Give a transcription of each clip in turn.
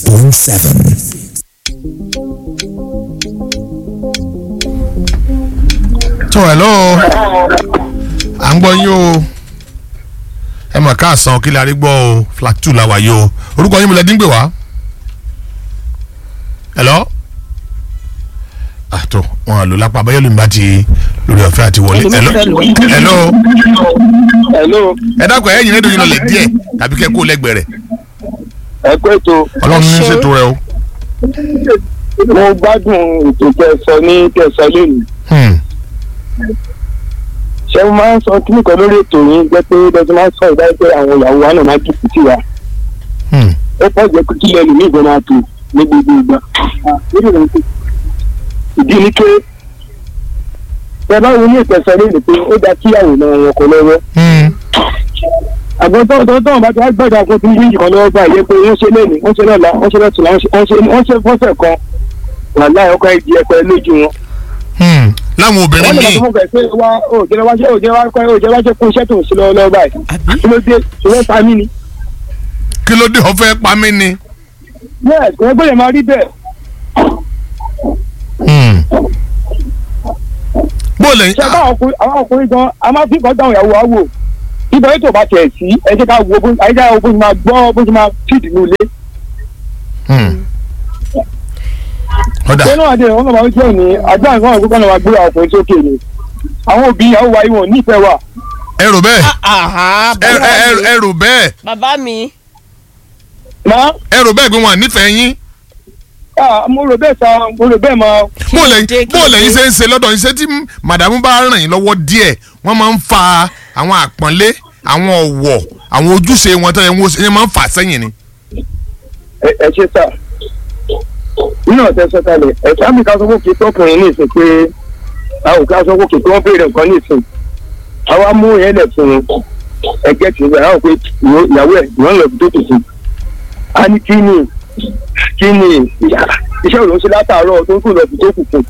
106.7. tó hello à ń gbọ́ yín o ẹ mọ̀ káàsán kí la rí gbọ́ o flat two la wà yìí o orúkọ yín mo lẹ́ díngbè wá hello àtò wọn àlò lápá abẹ́yẹ́ lómi bá ti lórí ọ̀fẹ́ àti wọlé hello hello hello ẹ dákun ẹ̀yìn rédíò yín lọlẹ̀ díẹ̀ tàbí kẹ́ kó lẹ́gbẹ̀ẹ́ rẹ̀ ẹ pé tó ọlọ́run ní ṣètò rẹ o. mo gbádùn ètò kẹsàn ní kẹsàn lónìí Hmm. ṣé mo máa ń sọ kíní kan lórí ètò yín jẹ́ pé bẹ́ẹ̀ máa ń sọ ìdájọ́ pé àwọn ìyàwó wa náà máa dùn sí wa Hmm. ó pọ̀ jẹ́ pé kílẹ̀ lè ní ìbọn máa tò ní gbogbo ìgbà ìdí ni pé ẹ bá wo ní ìtẹ̀sán lónìí pé ó dá kíyàwó náà wọn kọ lọ́wọ́ Hmm. àgbọn tó tó tó bá ti wá gbọ́dọ̀ àgbo tí ń yíyí kan lọ́wọ́ báyìí pé wọ́n ṣe lẹ́nu wọ́n ṣe lọ́la wọ́n ṣe lọ́tùlá wọ́n ṣe wọ́n ṣe fọ́sẹ̀ kan wàhálà ọkọ̀ ìdí ẹ̀pẹ́ lójú wọn. Hmm. láwọn obìnrin wọ́n lè míì lọ fún ọkọ̀ ìpè wá òjẹ́ wá ṣe òjẹ́ wá kọ́ òjẹ́ wá ṣe kún iṣẹ́ tó ń ṣe lọ́wọ́ lọ́wọ́ báyìí. kí ló dé ìwọ́n pa mí ni. kí ló dé ọ̀fẹ́ pa mí ni. yes wọ́n gbọ́dọ̀ máa rí bẹ́ẹ̀. Hmm. bó lẹ́yìn ṣé báwọn ọkùnrin àwọn ọkùnrin gan a máa fi kọ́ dáhùn ìyàwó wa wò ibà yìí tó bá tẹ̀ sí ẹ jẹ́ ká wo bó ẹ jẹ́ ká wo bó ṣe máa gbọ́ bó ṣe máa fìdí ní ilé. Hmm. ọ̀dà ṣé náà dé wọn kàn máa ń jẹ́ òní àgbà nǹkan ọ̀gbọ́n kan máa gbé àwọn ọkùnrin sókè ni àwọn òbí ìyàwó wa yìí wọn nífẹ̀ẹ́ wa. ẹ rò bẹ́ẹ̀ Àhá, ẹ bàbá ẹ- mi. ẹ rò bẹ́ẹ̀ bàbá mi. máa ẹ rò bẹ́ẹ̀ pé wọn à nífẹ̀ẹ́ yín ah mo rò bẹ́ẹ̀ sa mo rò bẹ́ẹ̀ máa bó ló dé, lẹ́yìn kí bó ló lẹ́yìn dé? ṣe ń ṣe lọ́dọ̀ yín ṣé tí màdàmú bá ràn yín lọ́wọ́ díẹ̀ wọ́n máa ń fa àwọn àpọ́nlé àwọn ọ̀wọ̀ àwọn ojúṣe wọn tó yẹ wọ́n ṣe máa ń fà sẹ́yìn ni. ẹ ẹ ṣe sà nínú ọ̀tẹ̀ sọ́kalẹ̀ ẹ̀ka mi ká sọ fún kí tọkùnrin ní ìsìn pé àwọn ká sọ fún kí wọ́n béèrè nǹkan ní ìsìn àwa mú yẹn lẹ̀ fún un ẹgbẹ́ tí ìgbà àwọn pé ìwọ- ìyàwó ẹ̀ ìwọ́n lọ tó tù sí a ní kí ni kí ni iṣẹ́ òun ṣe látàárọ̀ tó ń kù lọ tó kù fún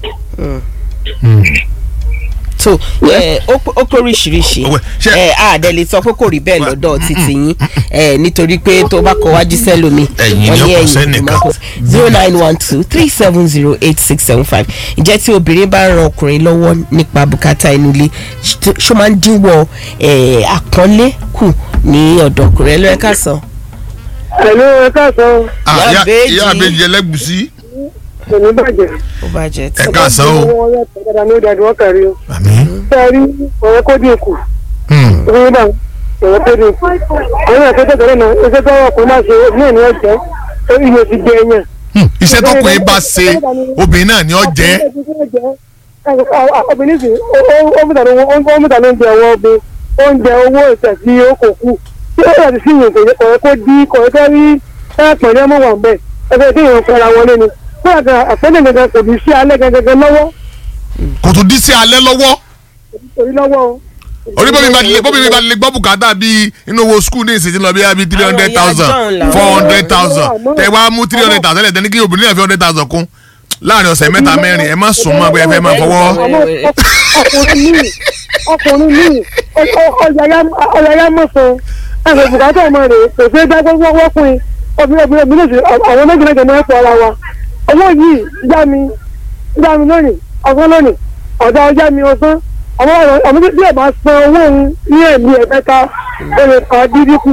so ẹ, ó pé- ó pé oríṣiríṣi Ọwẹ́, ṣé- ẹ àdẹ lè sọ pé kò rí bẹ́ẹ̀ lọ́dọ̀ títí yín ẹ nítorí pé tó bá kọ wájú sẹ́lómi Ẹ̀yìn ni ọkọ̀ sẹ́nìkan. zero nine one two three seven zero eight six seven five ǹjẹ́ tí obìnrin bá ran ọkùnrin lọ́wọ́ nípa bùkátà inú ilé ṣ- ṣó máa ń dínwọ́ ẹ, àpọ́nlé kù ní ọ̀dọ̀ ọkùnrin ẹ lọ́ọ́ ká sọ. ẹ̀lú ẹ káàsán Ah, Ìyá ìyá- Ìbejì. ìyá àbèjì ẹlẹ́gùsí kò ní bàjẹ́ ó bá jẹ ẹ tí. káàsán o. wọ́n yẹ kọ́ dáadáa ní ó dáadọ́ kàrí o àmín. sẹ́ẹ̀rí ọ̀rẹ́ kó dín kù Hmm. ìwé náà ọ̀rẹ́ kó dín kù àwọn àkẹ́kọ̀ọ́ tẹ̀lé náà ẹgbẹ́ tó wọ́n kò máa ṣe ní ìní ọ̀jẹ́ ìyẹn ti jẹ ẹ̀yàn. Hmm. iṣẹ́ tọkùnrin bá ṣe obìnrin náà ni ó jẹ́ obìnrin sì ó mú tàbí ó mú tàbí oúnjẹ ọwọ́ ọbẹ̀ oúnjẹ owó ìtẹ̀ sí okò kù tí ó yàtọ̀ sí ìyẹn kò yẹ kó dí kò yẹ kó rí ẹ̀pẹ̀ ní ọmọ wà bẹ́ẹ̀ ẹgbẹ́ tí ìyẹn fẹ́ra wọlé ni fún àgbà àpẹẹrẹ gangan kò ní sí alẹ́ gangan lọ́wọ́ kò tún dí sí alẹ́ lọ́wọ́ torí lọ́wọ́ o. orí bóbi bá lè bóbi bá lè gbọ́ bùkátà bíi inú owó skul ní ìsìn tí lọ bí i three hundred thousand Àwọn ìyá John làwọn- four hundred thousand tẹ wá mú three hundred thousand lẹ́tẹ̀ ní kí obìnrin náà fi hundred thousand kún láàrin ọ̀sẹ̀ mẹ́ta mẹ́rin ẹ má sùn mọ́ pé ẹ fẹ́ máa fọwọ́. àmọ́ ọkùnrin míì ọkùnrin míì ọ̀yàyà mọ̀sán ẹ̀sẹ̀ bùkátà ọmọ rẹ̀ kò fẹ́ dá gbogbo wọ́pin obìnrin obìnrin obìnrin sì àwọn méjì méjì máa ń pọ̀ ara wa owó yìí yá mi yá mi lónìí ọ̀sán lónìí ọ̀dà ọjà mi ọ̀sán ọmọ ọmọ bí ẹ̀ bá san owó òun ní ẹ̀mí ẹ̀mẹ́ta ó lè pa dídí kù.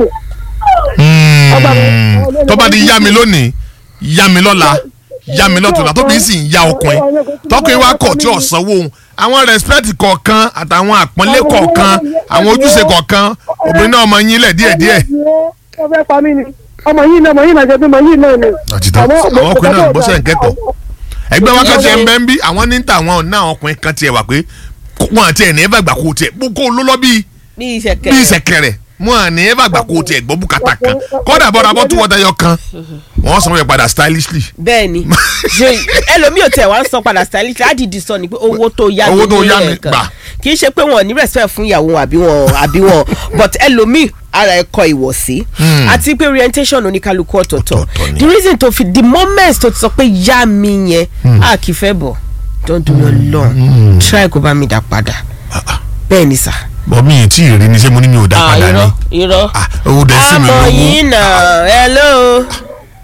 Hmm. tó bá di yá mi lónìí yá mi lọ́la yá mi lọ́tùnà tóbi sì ń ya ọkùnrin tọkùnrin wa kọ̀ tí ò sanwó òun àwọn respect kọ̀ọ̀kan àtàwọn àpọ́nlé kọ̀ọ̀kan àwọn ojúṣe kọ̀ọ̀kan obìnrin náà máa yín lẹ̀ díẹ̀díẹ̀. wọ́n fẹ́ pa mí ni ọmọ yìí náà ọmọ yìí náà jẹ́ bí ọmọ yìí náà ni. àtìtọ́ àwọn ọkùnrin náà bọ́sẹ̀ ń kẹ́kọ̀ọ́ ẹgbẹ́ wa kan tiẹ̀ ń bẹ́ ń bí àwọn ní ta àwọn náà ọkùnrin kan tiẹ̀ wà pé wọn àti ẹ̀ ní ẹ̀ bá gbà kó tiẹ̀ kó ló lọ bí bí ìṣẹ̀kẹ̀ bí ìṣẹ̀kẹ̀rẹ̀ wọn à ní ẹ̀ bá gbà kó tiẹ̀ gbọ́ bùkátà kan kọ́dà bọ́dà bọ́ tó wọ́n tayọ kan wọ́n sọ wọ́n yẹ padà stylishly bẹ́ẹ̀ ni Ṣé- ẹlòmíì ò tẹ̀ wá ń san padà stylish ládìdí sọ ni pé owó tó yá Owó tó ní yá mi ẹ̀ẹ̀kan. gbà. kì í ṣe pé wọn ò ní respect fún ìyàwó wọn àbí wọn àbí wọn but ẹlòmíì ara ẹ̀ kọ ìwọ̀sí àti pé orientation oníkálukú ọ̀tọ̀ọ̀tọ̀ Ọ̀tọ̀ọ̀tọ̀ ni. the reason tó fi the moment tó ti sọ pé yá mi yẹn a kì í fẹ́ bọ̀ don't do your long try kó bá mi dá padà bẹ́ẹ̀ ni sà. bọ́ mi ì tí ì rí ni ṣé mo ní mi ò dá padà irọ́ ni irọ́ Ah, owó dẹ̀ sí mi àmọ̀ lówó yìí nà hello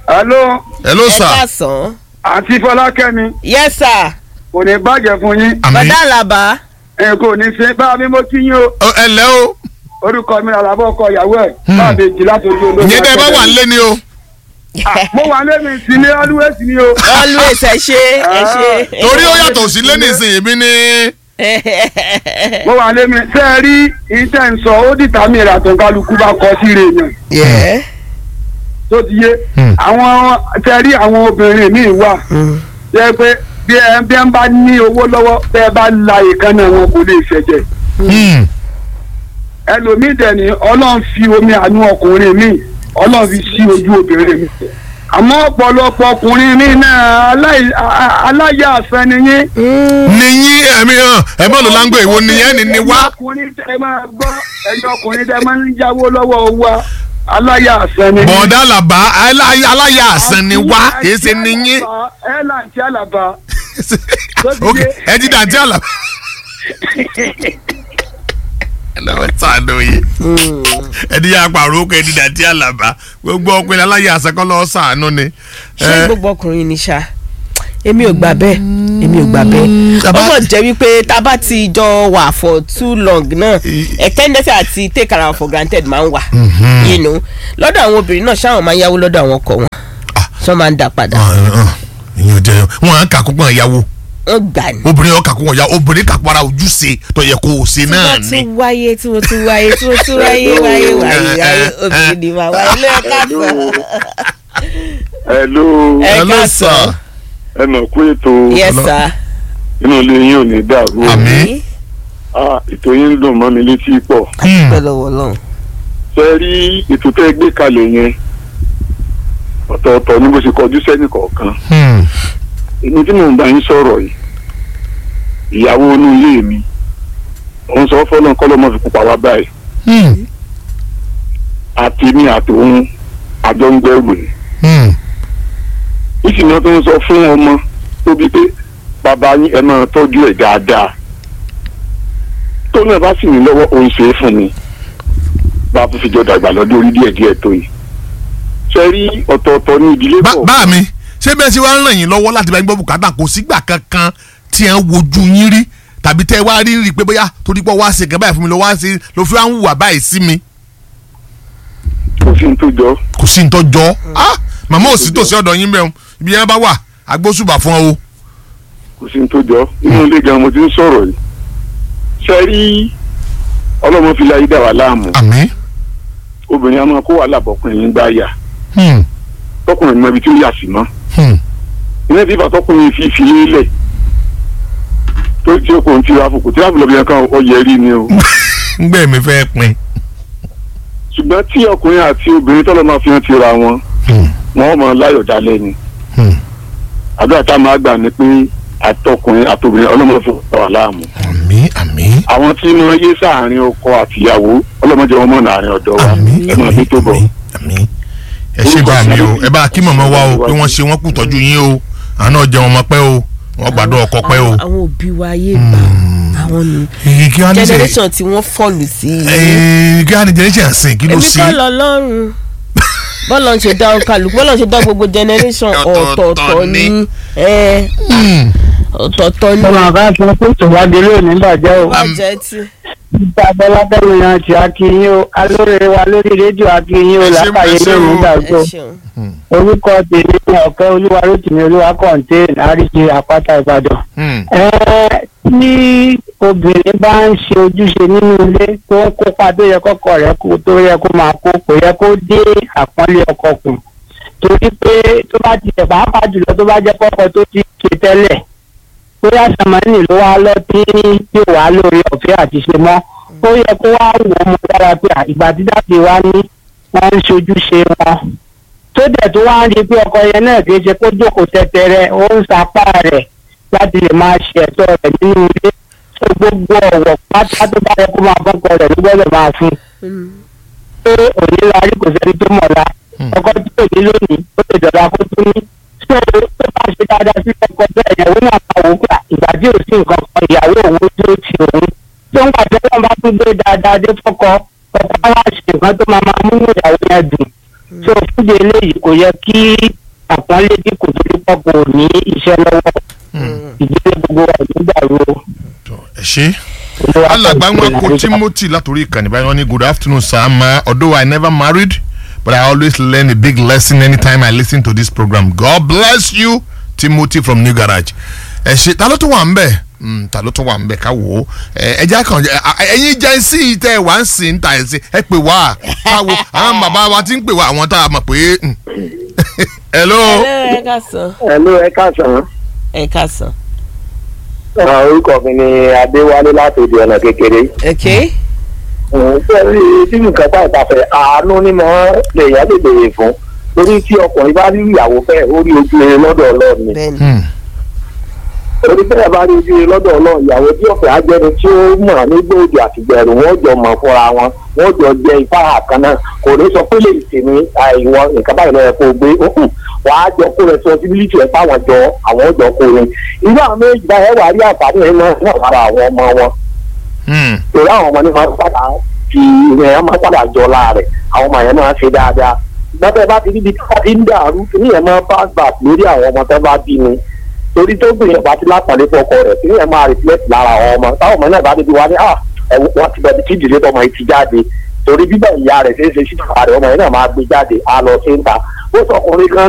Hello, hello ẹ sir káàsán. àǹtí Fọlákẹ́mi, yes sir. kò ní bàjẹ́ fún yín. àmì bàdá àlàbà. Ẹ kò ní ṣe bá mi mo kí yín o. Ọ, ẹ lẹ́ o Orúkọ mi làlábọ̀ ọkọ ìyàwó ẹ̀. Hmm. Bá mi jì láti ojú olóògbé. ìyẹn tẹ́ ẹ bá wà nílé ni o Mo wà lẹ́mi sí ní always ni o. always ẹ ṣe ẹ ṣe. torí ó yàtọ̀ sí lé nísìnyí mi ní Mo wà lẹ́mi ṣé ẹ rí iṣẹ́ ń sọ ó dìtà mí ìrà tó ń kálukú bá kọ sí rè yàn. Yeah. Tó ti yé. Hmm. Àwọn ṣe rí àwọn obìnrin míì wà. Mm. Ṣé pé bí ẹ bí ẹ bá ní owó lọ́wọ́ bẹ́ ẹ bá la ìkànnì wọn kò lè ṣẹ̀jẹ̀. Hmm. ẹlòmíì dẹ̀ ni ọlọ́run fi omi àánú ọkùnrin mi ọlọ́run fi sí ojú obìnrin mi àmọ́ ọ̀pọ̀lọpọ̀ ọkùnrin mi náà aláì- a- a- aláya àfẹ́ ni yín. níyìn ẹ̀mí hàn ẹ bọ́ọ̀lù láńgbò ìwo nìyẹn ni ni wá ẹ̀yin ọkùnrin tẹ máa gbọ́ ẹ̀yin ọkùnrin tẹ máa ń yáwó lọ́wọ́ wa aláya àfẹ́ ni yín. bọ̀ọ̀dá làbá alá- aláya àsán ni wá kìí ṣe níyìn ẹ là ń tí àlàbà ok ẹ ti dàntí àlàbá ẹ lọ́wọ́ sàánú yìí ẹ ti yà pàrọ̀ ó kẹ́ ẹ ti dàntí àlàbá gbogbo ọkùnrin aláya àsán kọ́ lọ́wọ́ sàánú ni. ṣé Ẹ, gbogbo ọkùnrin ni ṣá èmi ò gbà bẹ́ẹ̀ èmi ò gbà bẹ́ẹ̀ ó Bàbá- mọ̀ jẹ́ wípé tá a bá ti jọ wà for too long náà I- a tendency àti take ara wọn for granted máa ń wà you know lọ́dọ̀ àwọn obìnrin náà ṣáwọn máa ń yáwó lọ́dọ̀ àwọn ọkọ wọn Ah. ṣọ́ máa ń dà padà ìyẹn jẹ wọn à ń kà kókó ìyàwó wọ́n gbà ní. obìnrin ọkà kókó ìyàwó obìnrin kà para ojúṣe tó yẹ kó o ṣe náà tí ni. wọ́n tún wáyé tí wọ́n tún wáyé tí wọ́n tún wáyé wáyé wáyé wáyé obìnrin ni màá wáyé lẹ́ẹ̀ká sọ. hello Ẹ Hello, káàsán. sir. ẹ mọ̀ kú ètò yes sir. inú ilé yín ò ní dàrú o. Àmín. Ah, ètò yín ń dùn mọ́ mi létí pọ̀. Hmm. pẹ́ lọ́wọ́ lọ́hùn. ṣe rí ètò tẹ́ ẹ gbé kalẹ̀ yẹn ọ̀tọ̀ọ̀tọ̀ ni bó ṣe kọjú sẹ́nì kọ̀ọ̀kan Hmm. èmi tí mò ń bá yín sọ̀rọ̀ yìí ìyàwó inú ilé mi òun sọ fọlọ́n kọ́lọ́mọ fi pupa wá báyìí Hmm. àti mi àti òun àjọ ń gbẹ́rù ni Hmm. ìsìnà tó ń sọ fún ọmọ tó bí pé bàbá yín ẹ máa tọ́jú ẹ̀ dáadáa tó náà bá sì ní lọ́wọ́ òun ṣe é fún mi bá a fi jọ dàgbà lọ́dún orí díẹ̀díẹ̀ tó yìí ṣe rí ọ̀tọ̀ọ̀tọ̀ ní ìdílé Bá- kọ̀ọ̀kan. bá mi ṣé bẹ́ẹ̀ ṣe wá ń ràn yín lọ́wọ́ láti bá yín gbọ́ bùkátà kò sígbà kankan tí ẹ̀ ń wojú yín rí tàbí tẹ́ ẹ wá rí rí pé bóyá torí pé wá ṣe kẹ́ báyìí fún mi ló wá ṣe ló fi wá ń hùwà báyìí sí mi kò sí ní tó jọ kò sí ní tó jọ ah màmá ò sí tòsí ọ̀dọ̀ yín bẹ́ẹ̀ o ibi yẹn bá wà agbósùbà fún ọ o. kò sí ní tó jọ inú ilé gan mo ti ń sọ̀rọ̀ yìí ṣe rí ọlọ́mọ fi láyé dà wá láàmú àmín. obìnrin a máa kó wàhálà bọ́kùnrin yín gbá yà Hmm. tọkùnrin mọ ibi tí ó yà sí mọ́ Hmm. ilé tí ìfàtọkùnrin fi fi lélẹ̀ tó tí ó kò ń tirafu kò tirafu lọ́bì yẹn kan ọ yẹ rí ni o ngbẹ́ mi fẹ́ pin. ṣùgbọ́n tí ọkùnrin àti obìnrin tọ́lọ́ máa fi hàn tira wọn Hmm. wọn mọ láyọ̀ dalẹ̀ ni Hmm. àdúrà tá a máa gbà ni pé àtọkùnrin àtobìnrin ọlọ́mọ fún wa láàmú àmín àmín àwọn tí wọ́n yé sáàárín ọkọ àtìyàwó ọlọ́mọdé wọn mọ̀ láàrin ọ̀dọ́ wa àmín ẹ máa fi tó bọ̀. àmín àmín. ẹ ṣe bá mi o ẹ bá kí màmá wa o pé wọ́n ṣe wọ́n kù tọ́jú yín o àwọn náà jẹun ọmọ pẹ́ o wọ́n gbàdọ̀ ọkọ pẹ́ o. àwọn àwọn òbí wa ayé gbà àwọn ni èyí kí wọ́n ní sẹ́ generation tí wọ́n fọ́ọ̀lù sí i. ẹ̀ẹ́ kí wọ́n ní generation sìn kí ló èmi sí. kọ́ lọ lọ́rùn bọ́ọ̀lù ń ṣe dá kálukú bọ́ọ̀lù ń ṣe dá gbogbo generation Ọ̀tọ̀ọ̀tọ̀ ọ̀tọ̀ọ̀tọ̀ ni. ni ẹ, Hmm. ọ̀tọ̀ọ̀tọ̀ ni. ọmọ àbá sọ pé tòwádìí lónìí bàjẹ́ o. wọ́n jẹ́ tí. nípa abọ́lábẹ́rù yan ti akínyìn o alóore wa lórí rédíò akínyìn o Ẹ ṣé, lápàyè ẹ ṣé lónìí o. gbàgbọ́ ẹ ṣeun. orúkọ tèmi ní ọ̀kẹ́ olúwa rótìmí olúwa kọ̀ǹtẹ́ẹ̀nì àríṣe àpáta ìbàdàn. Hmm. Ẹ, tí obìnrin bá ń ṣe ojúṣe nínú ilé tó ń kópa tó yẹ kọ́kọ rẹ̀ kó tó yẹ kó máa kó kò yẹ kó dé àpọ́nlé ọkọ kù torí pé tó bá ti tẹ̀ pàápàá jùlọ tó bá jẹ́ kọ́kọ tó ti ṣe tẹ́lẹ̀ bóyá sàmánì ló wá lọ tí yóò wá lórí ọ̀fẹ́ àti ṣe mọ́ ó yẹ kó wá wò ó mọ dára pé à, ìgbà tí dáàbì wa ní wọ́n ń ṣojúṣe wọn tó dẹ̀ tó wá ń rí i pé ọkọ yẹn náà kì í ṣe kó jókòó tẹ́tẹ́rẹ́ ó ń sapá rẹ̀ láti lè máa ṣe ẹ̀tọ́ rẹ̀ nínú ilé tó gbogbo ọ̀wọ̀ pátá tó bá yẹ kó máa fọ́kọ rẹ̀ ló gbọ́dọ̀ máa fún un pé òní la rí kò sẹ́ni tó mọ̀ la ọkọ tí ò ní lónìí ó lè dọ̀la kó tún ní tó tó bá ṣe dáadáa sí ọkọ bẹ́ẹ̀ ìyàwó náà máa wò ó pé ìgbà tí ò sí nǹkan kan ìyàwó òun tó ti òun tó ń pàṣẹ wọn bá tún gbé dáadáa dé fọ́kọ ọkọ wa ṣe nǹkan tó máa máa múnú ìyàwó yẹn dùn so fúnjẹ eléyìí kò yẹ kí àpọ́nlé bí kò tó lópa kò ní iṣẹ́ lọ́wọ́ ìdílé gbogbo wa nígbà ro Tó, ẹ ṣe. alàgbà wọn kó timothy látòrí ìkànnì báyìí wọn ní good afternoon sir ma although i never married but i always learn a big lesson anytime i listen to this program god bless you timothy from new garage ẹ ṣe ta ló tún wà ń bẹ Mm, ta ló tún wà ń bẹ ká wò ó ẹ jẹ́ kàn jẹ́ ẹ̀yin jẹ́ sí tẹ́ ẹ wá ń sìn ta ẹ̀ sí ẹ pè wá ká wo àwọn bàbá wa ti ń pè wá àwọn tá a mọ̀ pé mm. hello ẹ ká sàn Hello, ẹ káàsán. ẹ ká sàn. orúkọ mi ni adéwálé láti òde ọ̀nà kékeré. ok sẹ́rí tí nǹkan tá ìtafẹ́ àánú ni mo lèèyàn lè béèrè fún torí tí ọkùnrin bá rí ìyàwó fẹ́ ó rí ojú rere lọ́dọ̀ ọlọ́run ni bẹ́ẹ̀ni Hmm. torí bẹ́ẹ̀ bá rí ojú rere lọ́dọ̀ ọlọ́run ìyàwó tí ọ̀fẹ́ ajẹ́ni tí ó mọ̀ nígbà òdì àtìgbẹ̀rù wọ́n jọ mọ̀ fúnra wọn wọ́n jọ jẹ ipá àkàn náà kò ní sọ pé lè tì ní àìwọ nǹkan báyìí lọ́yẹ̀ kó gbé òkun wàá jọ kó responsibility ẹ̀ fáwọn jọ àwọn jọ kó ni irú àwọn méjì báyẹn wà rí àǹfààní ẹ̀ náà náà lára àwọn ọmọ wọn Hmm. torí àwọn ọmọ ní máa ń padà fi ìyẹn máa ń padà jọ láàrẹ̀ àwọn ọmọ yẹn máa ń ṣe dáadáa gbọ́dọ̀ bá ti níbi tí wọ́n ti ń dàrú ní yẹn máa pass back lórí àwọn ọmọ tó bá bí ni torí tó gbìyànjú bá ti lápàlẹ́ fọkọ rẹ̀ kí yẹn máa reflect lára àwọn ọmọ táwọn ọmọ náà bá débi wá ní à wọ́n ti bẹ̀rẹ̀ tí ìdílé tọmọ yìí ti jáde torí bíbẹ̀ ìyá rẹ̀ ṣe é ṣe sí bàbá rẹ̀ ọmọ yẹn náà máa gbé jáde á lọ sí ń ta ó sọkùnrin kan